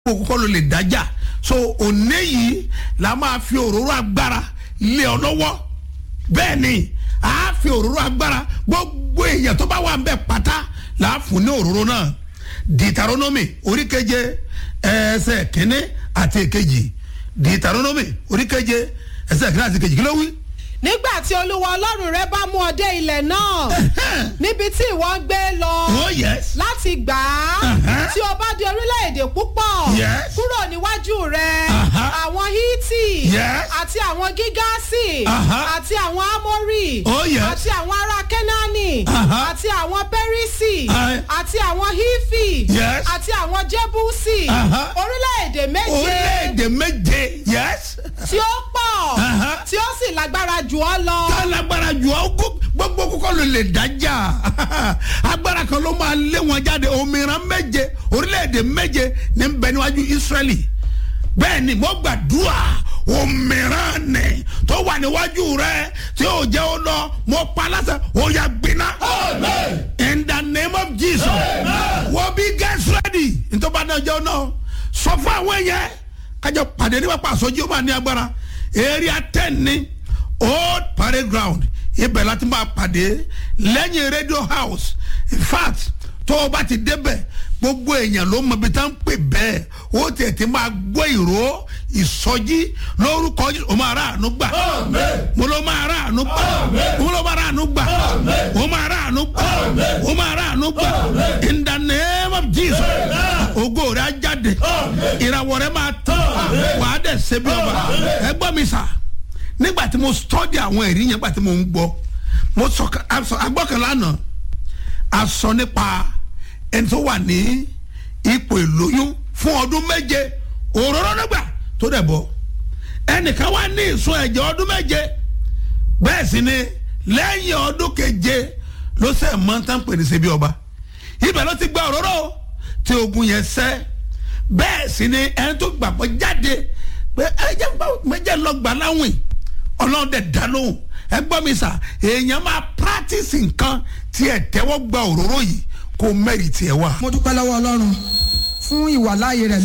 gbogbo kọ́ ló lè dájà so òní yìí la máa fi òróró agbára lé ọ lọ́wọ́ bẹ́ẹ̀ ni a fi òróró agbára gbogbo èèyàn tó bá wà ń bẹ̀ pátá là á fún ní òróró náà dìtàrónómì oríkeje ẹsẹ̀ kínní àti èkejì dìtàrónómì oríkeje ẹsẹ̀ kínní àti èkejì kí ló wí. nígbà tí olúwa ọlọ́run rẹ bá mú ọ dé ilẹ̀ náà níbi tí ìwọ ń gbé lọ oh yes láti gbà á Uh-huh. tí o bá di orílẹ̀-èdè púpọ̀ Yes. kúrò níwájú rẹ Uh-huh. àwọn hítì Yes. àti àwọn gígáàsì Uh-huh. àti àwọn ámórì Oh, yes. àti àwọn ará kẹ́nání Uh-huh. àti àwọn pẹ́rísì Uh, àti àwọn hífì Yes. àti àwọn jébúsì Uh-huh. orílẹ̀-èdè méje orílẹ̀-èdè méje yes tí ó pọ̀ Uh-huh. tí ó sì lágbára jù ọ́ lọ. tá lágbára jù ọ́ kó gbogbo kókó ló lè dájà agbára kan ló máa lé wọn jáde òmìnira méje orílẹ̀-èdè méje ní bẹ níwájú Ísírẹ́lì bẹ́ẹ̀ ni mo gbàdúrà òmìnira nì tó wà níwájú rẹ tí ó jẹ́ ó lọ mo pa láṣẹ ó yà gbiná in the name of Jesus wọ́n bí get ready ntọ́ba náà jẹ́ náà sọ fún àwọn yẹn kájọ pàdé nípa pàṣọjú ó máa ní agbára area ten ní old parade ground ibẹ̀ láti máa pàdé lẹ́yìn radio house in fact tó o bá ti débẹ̀ gbogbo èèyàn ló mọ ibi tá ń pè bẹ́ẹ̀ ó tiẹ̀ ti máa gbọ́ ìró ìsọjí lórúkọ Jésù. o máa rà àánú gbà mo ló máa rà àánú gbà mo ló máa rà àánú gbà o máa rà àánú gbà o máa rà àánú gbà in the name of Jesus ògo rẹ̀ á jáde ìràwọ̀ rẹ̀ máa tán wàá dẹ̀ ṣe bí ọba ẹ gbọ́ mi sà nígbà tí mo study àwọn ẹ̀rí yẹn nígbà tí mo ń gbọ́ mo sọ agbọ́kànlá lánàá a sọ nípa ẹni tó wà ní ipò ìlóyún fún ọdún méje òróró nígbà tó dẹ̀ bọ́ ẹnìkan wá ní ìsun ẹ̀jẹ̀ ọdún méje bẹ́ẹ̀ sì ni lẹ́yìn ọdún keje ló sẹ́ mọ́tàn pè ní ṣebí ọba ibẹ̀ ló ti gba òróró tí ogun yẹn sẹ́ bẹ́ẹ̀ sì ni ẹni tó gbàgbọ́ jáde pé ẹjẹ méjì lọ gbà láwìn ọlọ́run dẹ̀ dá lóhùn ẹ gbọ́ mi sà èèyàn máa practice nǹkan tí ẹ tẹ́wọ́ gba òróró yìí kó mẹ́rì tiẹ̀ wá. mo dúpẹ́ lọ́wọ́ ọlọ́run fún ìwàláàyè rẹ̀